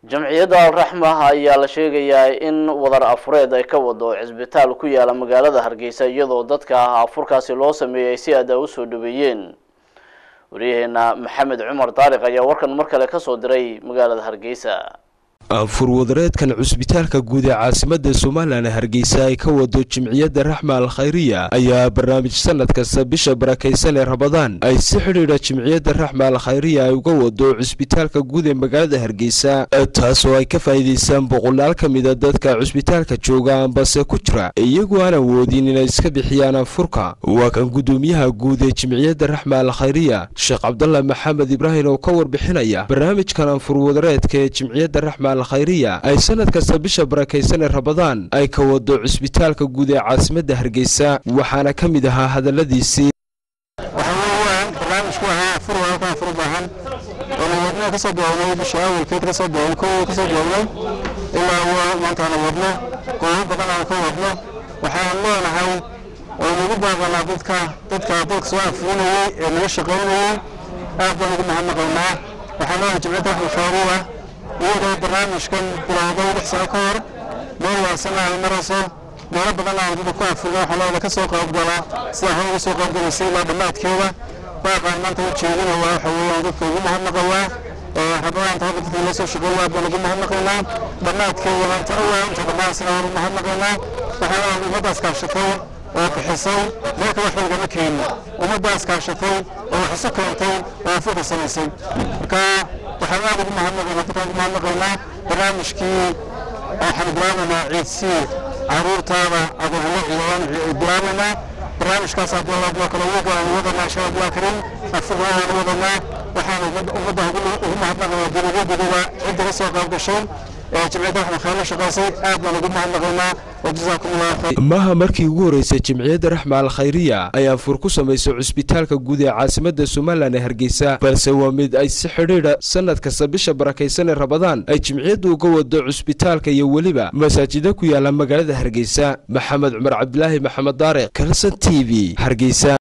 jamciyadda alraxma ayaa la sheegayaa in wadar afureed ay ka wado cisbitaal ku yaala magaalada hargeysa iyadoo dadka afurkaasi loo sameeyay si aada u soo dhaweeyeen wariyaheena maxamed cumar daariq ayaa warkan mar kale kasoo diray magaalada hargeysa furwadareedkan cusbitaalka guud ee caasimada somalilan hargeysa ay ka wado jimciyadda raxma al khayriya ayaa barnaamij sanad kasta bisha barakaysan ee rabadaan ay si xidhiidha jimciyadda raxma al khayriya ay uga wado cusbitaalka guud ee magaalada hargeysa taasoo ay ka faa'iidaystaan boqolaal ka mida dadka cusbitaalka jooga ambase ku jira iyagoo aan awoodin inay iska bixiyaan anfurka waa kan guddoomiyaha guud ee jimciyadda raxma al khayriya sheekh cabdallah maxamed ibraahim oo ka warbixinaya barnaamijkan anfurwadareedka ee jimciyadda raxma khayriya ay sanad kasta bisha barakaysan ee rabadaan ay ka wado cusbitaalka guud ee caasimadda hargeysa waxaana ka mid ahaa hadalladiisii waxaa barnaamijku ahaa afur walka afur baahan oona wadnaha kasoo bilownay bisha awalkeed kasoo bilownay kow kasoo bilownay ilaa maantaana wadno goobo badan aan ka wadno waxaan leenahay oo nagu baaqanaa dadka dadka dadka soo afurinayay ee naga shaqaynayay aad baan ugu mahadnaqaynaa waxaan leenahay jimciyadda raxmal khayriya iyadoo barnaamijkan bilowday lix sano ka hor meel waarsana ay marayso meelo badan aan dada ku afurna waxaa looda ka soo qaybgalaa sida hore uga soo qaybgalaysay ilaa dhammaadkeeda baaqaan maanta u jeedinaya waxa weeyaan dadka ugu mahadnaqayaa rabadaanta hadda dadka la soo shaqeeya aad baan ugu mahadnaqaynaa dhammaadkeeda maanta awaa inta dhammaasina waan ugu mahadnaqaynaa waxaa ummaddaas kaashatay oo bixisay meelka wax lagama keenin ummaddaas kaashatay oo wax isu keentay oo afurka samaysay marka waxaan aad ugu mahadnaqaynaa dadkaan ugu mahadnaqaynaa barnaamijkii waxaan bilaabaynaa ciidsii caruurtaada adoonla ciidaan bilaabaynaa barnaamijkaas haddii loo kale ugu gaan wadanaa insha allah karim afurna aan wadanaa waxaan ummadda ugu mahadnaqaynaa dibadyaduba cidda ka soo qayb gashay jimciyadda raxmal khayr la shaqaysay aad baan ugu mahadnaqaynaa wajazaakum allahu khayr maaha markii ugu horeysay jimciyadda raxma al khayriya ay anfur ku samaysay cusbitaalka guud ee caasimadda somalilan ee hargeysa balse waa mid ay si xidhiidha sanad kasta bisha barakaysan ee rabadaan ay jimciyaddu uga wado cusbitaalka iyo weliba masaajida ku yaala magaalada hargeysa maxamed cumar cabdilaahi maxamed daariq kalson t v hargeysa